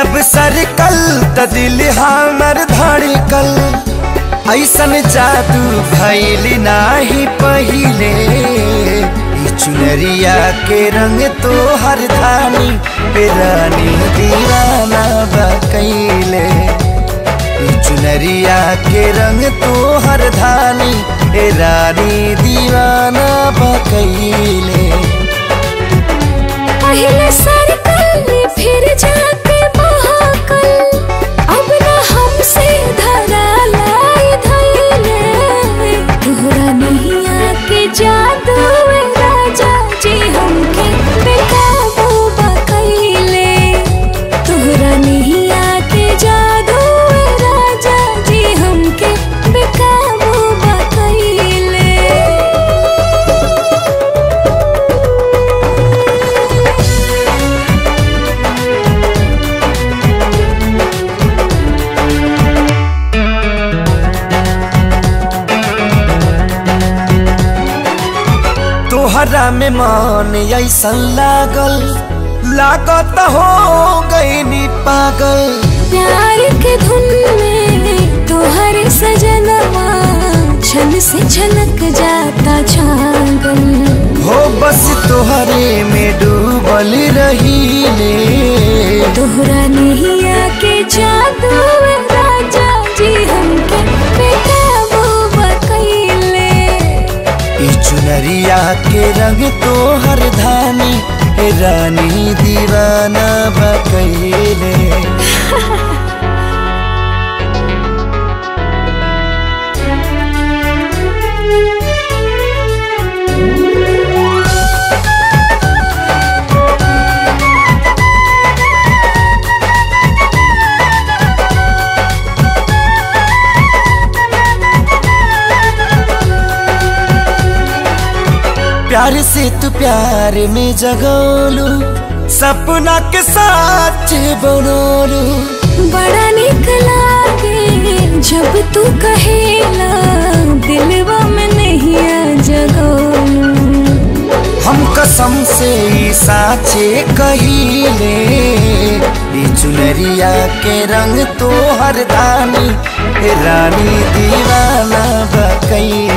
जब सरकल त दिल हमर धड़कल ऐसन जादू भैल नाही पहिले ई चुनरिया के रंग तो हर धानी पे रानी दीवाना बकैले ई चुनरिया के रंग तो हर धानी पे रानी दीवाना बकैले पहले सरकल फिर जाके महाकल अब न हमसे धरा लाई धैले तोहरा नहीं आके जादू ए राजा जी हमके बेकाबू बकैले तोहरा नहीं आके जादू ए राजा जी हमके बेकाबू बकैले तोहरा में मन ऐसन लागल लागत हो गई पागल प्यार के धुन में तोहरे सजनवा छन से छलक जाता छागल हो बस तोहरे में डूबल रहीले तोहरा नहीं आके जादू ए राजा जी हमके बेकाबू बकैले ई चुनरिया के रंग तोहर धानी हे रानी दीवाना बकैले प्यार से तू प्यार में जगोलू सपना के साथ बनोलू बड़ा निक लागे जब तू कहेला दिलवा में नहीं आ जगोलू हम कसम से ई साचे कहिले ई चुनरिया के रंग तो हर दानी हे रानी दीवाना बकैले